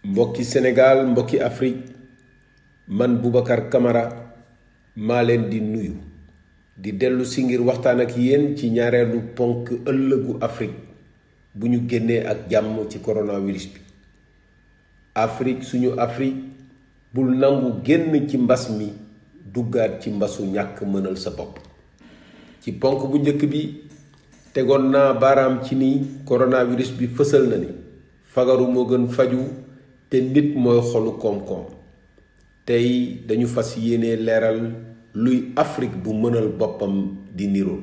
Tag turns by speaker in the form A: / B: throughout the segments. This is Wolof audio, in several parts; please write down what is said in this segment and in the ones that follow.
A: mbokki Sénégal mbokki Afrique man Boubacar Camara maa leen di nuyu di dellu si ngir waxtaan ak yéen ci ñaareelu ponk ëllëgu Afrique bu ñu génnee ak jàmm ci coronavirus bi Afrique suñu Afrique bul nangu génn ci mbas mi duggaat ci mbasu ñàkk mënal sa bopp ci ponk bu njëkk bi tegoon naa baaraam ci ni coronavirus bi fësal na ni fagaru moo gën faju te nit mooy xolu koom-koom tey dañu fas yéene leeral luy Afrique bu mënal boppam di nirool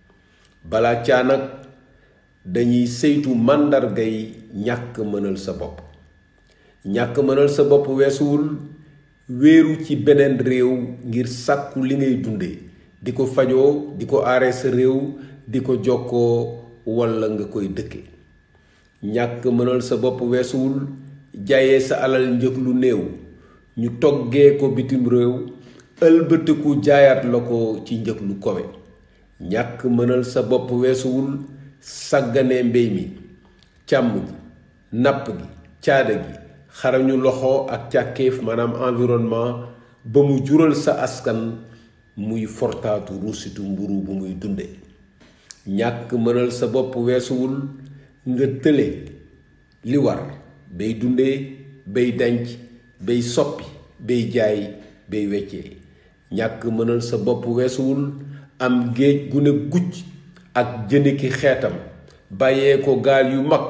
A: balaa caa nag dañuy saytu màndargay ñàkk mënal sa bopp ñàkk mënal sa bopp weesuwul wéeru ci beneen réew ngir sàkku li ngay dunde di ko fajoo di ko aaree sa réew di ko jokkoo walla nga koy dëkke ñàkk mënal sa bopp weesuwul jaayee sa alal njëg lu néew ñu toggee ko bitim réew ëlbatiku jaayaat la ko ci njëg lu kowe ñàkk mënal sa bopp weesuwul sàggane mbéy mi càmm gi napp gi caada gi xarañu loxo ak càkkeef maanaam environnement ba mu jural sa askan muy fortaatu ruusitu mburu bu muy dunde ñàkk mënal sa bopp weesuwul nga tële li war bay dundee bay denc bay soppi bay jaay bay weccee ñàkk mënal sa bopp weesuwul am géej gu ne gucc ak jëni ki xeetam bàyyee ko gaal yu mag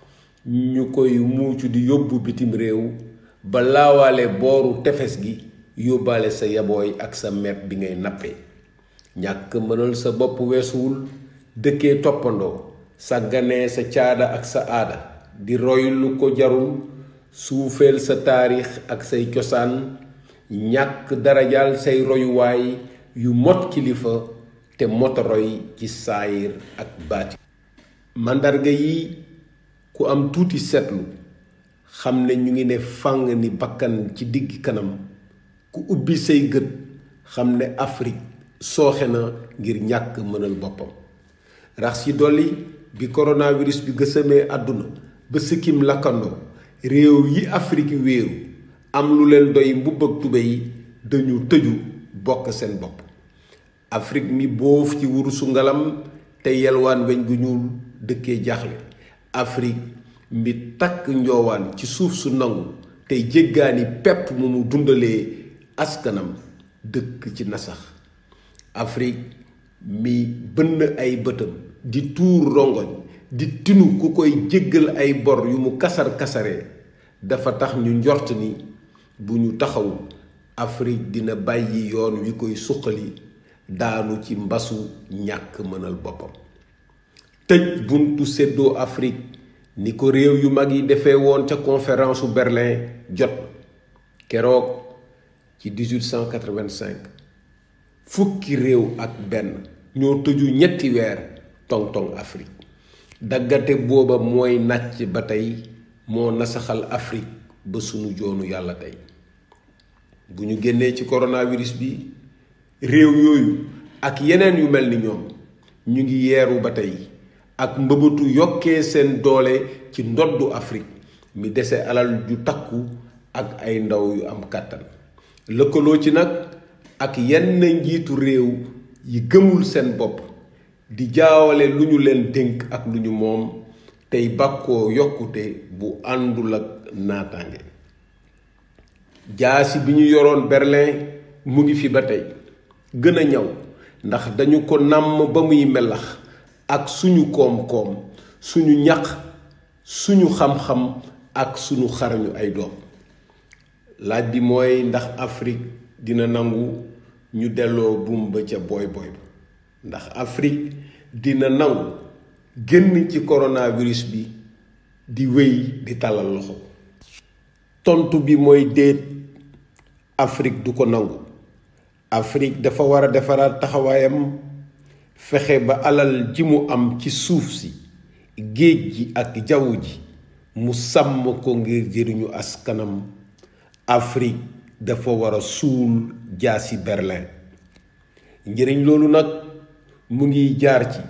A: ñu koy muucu di yóbbu bitim réew ba laawaale booru tefes gi yóbbaale sa yabooy ak sa mepp bi ngay nappe ñàkk mënal sa bopp weesuwul dëkkee toppandoo sàgganee sa caada ak sa aada di roy lu ko jarul suufeel sa taarix ak say cosaan ñàkk darajaal say royuwaay yu mot kilifa te mota roy ci saayir ak baati màndarga yi ku am tuuti seetlu xam ne ñu ngi ne fàng ni bakkan ci digg kanam ku ubbi say gët xam ne Afrique sooxe na ngir ñàkk mënal boppam rax ci dolli bi coronavirus bi gësamee àdduna ba sikkim lakkandoo réew yi Afrique wéeru am lu leen doy mbubb ak tubéy dañu tëju bokk seen bopp Afrique mi boof ci wurusu ngalam te yelwaan weñ gu ñuul dëkkee jaaxle Afrique mi takk njoowaan ci suuf su nangu tey jéggaani pepp mu mu dundalee askanam dëkk ci nasax Afrique mi bënn ay bëtam di tuur rongoñ di tinu ku koy jéggal ay bor yu mu kasar kasaree dafa tax ñu njort ni bu ñu taxawul Afrique dina bàyyi yoon wi koy suqali daanu ci mbasu ñàkk mënal boppam tëj buntu séddoo Afrique ni ko réew yu mag yi defee woon ca conférence su Berlin jot keroog ci 1885 fukki réew ak benn ñoo tëju ñetti weer tong-tong Afrique daggate booba mooy nàcc ba tey moo nasaxal Afrique ba sunu joonu yàlla tey bu ñu génnee ci coronavirus bi réew yooyu ak yeneen yu mel ni ñoom ñu ngi yeeru ba tey ak mbëbëtu yokkee seen doole ci ndoddu Afrique mi dese alal ju takku ak ay ndaw yu am kàttan lëkkaloo ci nag ak yenn njiitu réew yi gëmul seen bopp di jaawale lu ñu leen dénk ak lu ñu moom tey bàkkoo yokkute bu àndul ak naataange jaasi bi ñu yoroon Berlin mu ngi fi ba tey gën a ñaw ndax dañu ko nàmm ba muy melax ak suñu koom-koom suñu ñaq suñu xam-xam ak suñu xarañu ay doom laaj bi mooy ndax Afrique dina nangu ñu delloo buum ba ca booy booy ba ndax Afrique dina nangu génn ci coronavirus bi di wéy di tàllal loxo tontu bi mooy déet Afrique du ko nangu Afrique dafa war a defaraat taxawaayam fexe ba alal ji mu am ci suuf si géej gi ak jaww ji mu sàmm ko ngir jëriñu askanam Afrique dafa war a suul jaasi Berlin njëriñ loolu nag mu ngi jaar ci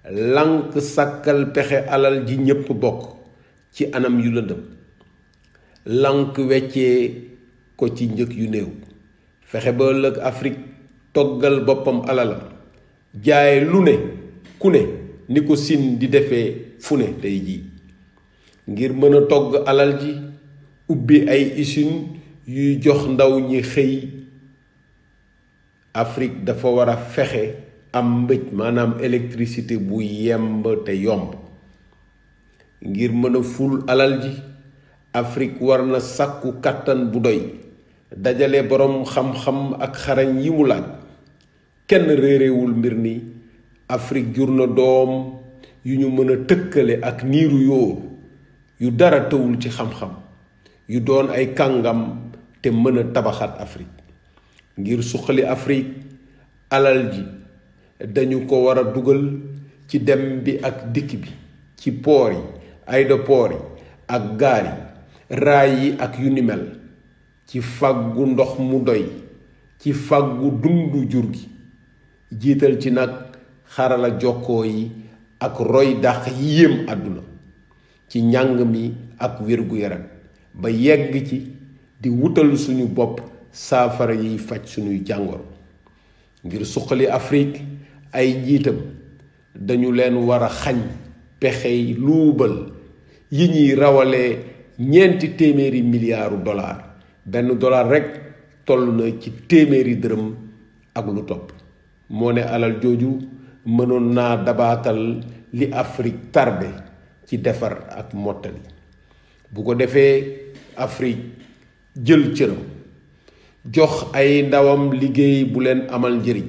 A: lànk sàkkal pexe alal ji ñépp bokk ci anam yu lëndëm lank weccee ko ci njëg yu néew fexe ba ëllëg Afrique toggal boppam alalam jaay lu ne ku ne ni ko Siin di defee fu ne tey jii ngir mën a togg alal ji ubbi ay usine yuy jox ndaw ñi xëy Afrique dafa war a fexe am mbëj maanaam électricité bu yemb te yomb ngir mën a ful alal ji Afrique war na sàkku kàttan bu doy dajale boroom xam-xam ak xarañ yi mu laaj kenn réerewul mbir ni Afrique jur na doom yu ñu mën a tëkkale ak niiru yóor yu dara tëwul ci xam-xam yu doon ay kàngam te mën a tabaxaat Afrique ngir suqali Afrique alal ji dañu ko war a dugal ci dem bi ak dikk bi ci poor yi aéroport yi ak gaar yi raay yi ak yu ni mel ci fàggu ndox mu doy ci fàggu dundu jur gi jiital ci nag xarala jokkoo yi ak roy dàq yi yéem àdduna ci njàng mi ak wér-gu-yaram ba yegg ci di wutal suñu bopp saafara yiy faj suñuy jàngoro ngir suqali Afrique ay njiitam dañu leen war a xañ pexey luubal yi ñuy rawalee ñeenti téeméeri miliyaaru dollar benn dollar rekk toll na ci téeméeri dërëm ak lu topp moo ne alal jooju mënoon naa dabaatal li Afrique tardé ci defar ak mottali bu ko defee Afrique jël cëram jox ay ndawam liggéey bu leen amal njëriñ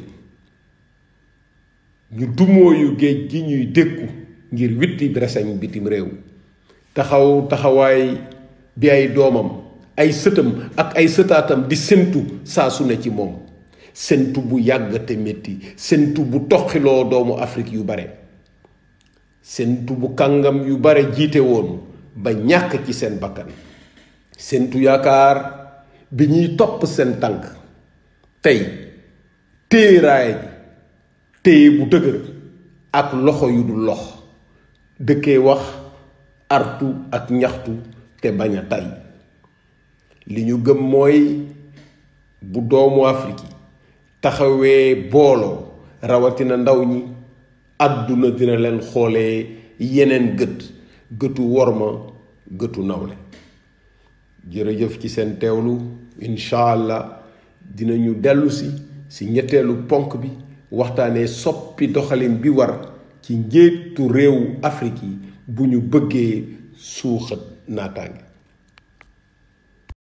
A: ñu dumóoyu géej gi ñuy dékku ngir witti breseñ bitim réew taxaw taxawaay bi ay doomam ay sëtam ak ay sëtaatam di séntu saa su ne ci moom séntu bu yàgg te métti séntu bu toqiloo doomu Afrique yu bare séntu bu kàngam yu bare jiite woon ba ñàkk ci seen bakkan séntu yaakaar bi ñuy topp seen tànk tey téeraay ji téye bu dëgër ak loxo yu dul lox dëkkee wax artu ak ñaxtu te bañ a tay li ñu gëm mooy bu doomu Afrique yi taxawee booloo rawatina ndaw ñi àdduna dina leen xoolee yeneen gët gëtu worma gëtu nawle jërëjëf ci seen teewlu incha allah dinañu dellusi si ñetteelu ponk bi waxtaanee soppi doxalin bi war ci njiitu réewu Afrique yi bu ñu bëggee suuxat naataange